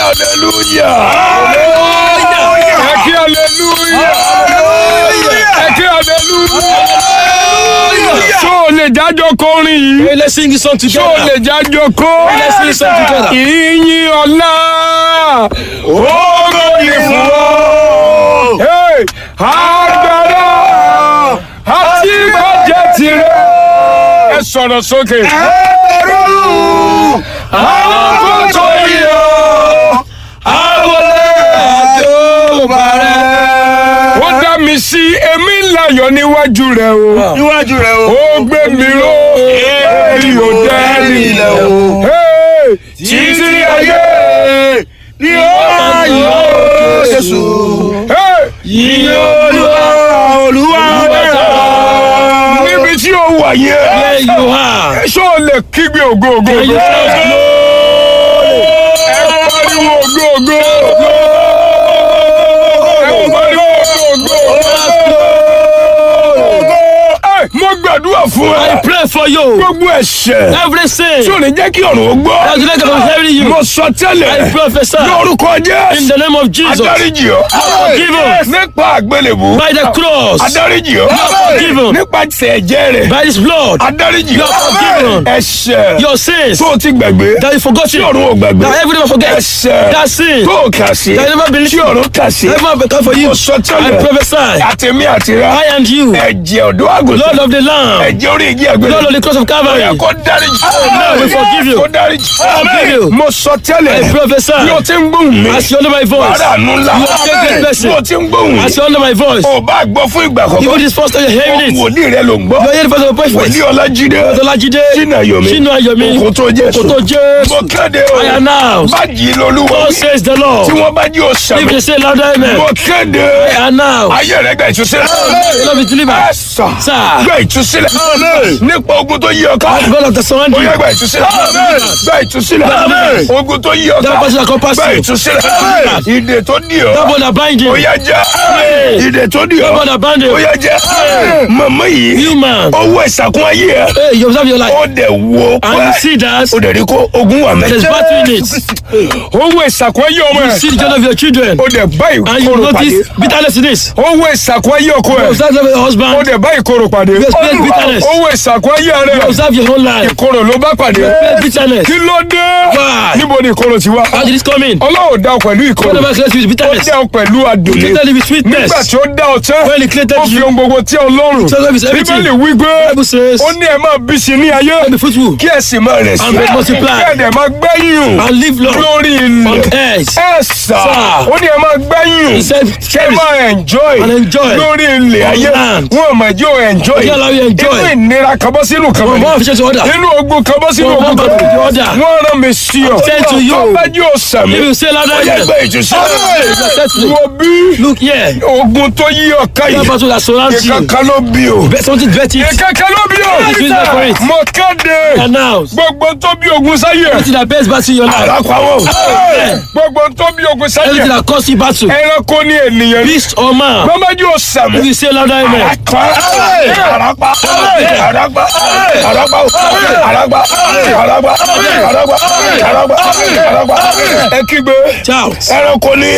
aleluya. ẹ kí aleluya. ẹ kí aleluya. ṣó o lè jájọ kọrin yìí. Hey, let's sing this song ṣó o together. lè jájọ kó. Let's sing this song together. ìyìn ọ̀la ògo ni fún ọ. Hey, agbára àti ìbàjẹ́ tirẹ̀. ẹ sọ̀rọ̀ sókè. àwọn kò tó yọ àwọlé àjọbàrẹ̀. ó dá mi sí èmi láyọ̀ níwájú rẹ̀ o. níwájú rẹ o. ó gbé mi ró èmi ò dẹ́rì ilẹ̀ o. Hey, títí ayé ni ó máa yọ Jésù. Hey, Yìn Olúwa Olúwa dára. níbi tí ó wà yẹn. There you are. ṣé o lè kígbe ògo ògo Can you ògo? shout glory? ẹ pariwo ògo ògo. ẹ pariwo ògo ògo. Ẹ, mo gbàdúrà fún I ẹ. pray for you. gbogbo ẹ̀ṣẹ̀ Every sin. tí ò ní jẹ́ kí ọ̀run ó gbọ́. That's the next of hearing you. mo sọ I tẹ́lẹ̀ prophesy lórúkọ in Jésù. the name of Jesus. Adáríjì ọ́. forgive us. Nípa àgbélébù. By the cross. Adáríjì ọ́. forgiven. Nípa ẹ̀jẹ̀ rẹ̀. By his blood. Adáríjì You are forgiven. Ẹ̀ṣẹ̀ Your sins. tó o ti gbàgbé. That you forgot Tí it. ọ̀run ò gbàgbé. That every never forget. Ẹ̀ṣẹ̀ That sin. tó o kà sí. That you never believe. Tí ọ̀run kà sí. Never become for you. Mo sọ I tẹ́lẹ̀. prophesy. Àtẹ̀mí àtìrá. I and you. Ẹ̀jẹ̀ ọ̀dọ́ àgùntàn. Lord of the Lamb. Ẹ̀jẹ̀ orí igi àgbélébù. Lord of the cross of Calvary. Ó yẹ kó dáríjì. Now we forgive you. Kó dáríjì. forgive you. Mo sọ tẹ́lẹ̀. I prophesy. Bí o ti ń gbóhùn mi. As you honor my voice. Wàhálà nù ńlá. You are a great person. Bí o ti ń gbóhùn mi. As you honor my voice. o bá gbọ́ fún ìgbà Even kọ̀ọ̀kan. this first time you're hearing it. wòlíì rẹ ló ń gbọ́. You are hearing the first of the wòlíì prophet. ọlájídé. Ọlọ́lájídé. Ṣínà Yomi. Ṣínà Yomi. Òkòtó Jésù. Òkòtó Jésù. mo kéde o. I announce. bájì lolúwa. God says the Lord. tí wọ́n bá jí o If sàmì. they say louder amen. mo kéde. I announce. ayé rẹ gba ìtúsílẹ̀. Love is ẹ delivered. sà. Sir. gba ìtúsílẹ̀. nípa ogun tó yí ọ ká. God of the ó surrounding. yẹ gba ìtúsílẹ̀. gba ìtúsílẹ̀. ogun tó yí ọ That ká. person that compass gba you. ìtúsílẹ̀. ìdè tó dì That ọ́. one that bind you. ó yẹ jẹ́. ìdè tó dì That ọ́. one that bind ó you. yẹ jẹ́. màmá yìí. You man. owó ìsàkún ayé ẹ. Hey, you observe your life. ó dẹ̀ wo And you see that. ó dẹ̀ rí kó ogun wà There's mẹ́. battle in it. owó ìsàkún ayé ọmọ You ẹ. see the joy of your children. ó dẹ̀ bá And you ìkorò pàdé. notice bitterness in this. owó ìsàkún ayé ọkọ You ẹ. observe your ó husband. dẹ̀ bá ìkorò pàdé. You experience bitterness. owó ìsàkún ayé You rẹ. observe your whole life. ìkorò ló bá pàdé. You experience bitterness. kí ló dé. Why? níbo ni ìkorò ti wá. How did this come in? ọlọ́run dá ọ pẹ̀lú ìkorò. Whatever creates you with ó bitterness. dá ọ pẹ̀lú adùn ni. Created you with sweetness. nígbà tí ó dá ọ tán. When he created ó fi you. ohun gbogbo tí ọlọ́run. So love is everything. bíbélì wí pé Bible says. ó ní ẹ máa bí sí ní ayé. Be fruitful. kí ẹ sì máa rẹ̀ sí. And be multiply. kí ẹ dẹ̀ máa gbẹ́yìn. And live long. lórí On ilẹ̀. earth. ẹ sà Sir. ó ní ẹ máa gbẹ́yìn. He said, kí ẹ máa enjoy. And enjoy. lórí ilẹ̀ On ayé. land. wọn ò máa jẹ́ ò enjoy. He allow you enjoy. inú ìnira kan bọ́ sínú kan From mọ́. one official to other. inú ogun kan bọ́ sínú From ogun one kan battle to the mọ́. other. wọ́n rán mi sí ọ. Send to you. tó bá jẹ́ ò sàmì. If you say louder ó yẹ amen. gbé ìtúsílẹ̀. Exactly. wo bí Look here. ogun tó yí ọ ká That yìí. battle that surrounds you. ìkankan ló bí o. Bet something bet it. ìkankan ló bí o. It's reason for it. mo kéde. Announce. gbogbo tó bí ogun sáyé. Anything that bears battle in your life. àràpàwọ̀. Amen. gbogbo tó bí ogun sáyé. Anything that causes you battle. ẹranko ní ènìyàn ní. Beast or man. gbọ́nbájú ò sàmì. If you say louder amen. Àràpá. Àràpá. Àràpá. Àràpá. Àràpá. Àràpá. Àràpá. Àràpá. Àràpá. Ẹ kígbe. Shout. ẹranko ní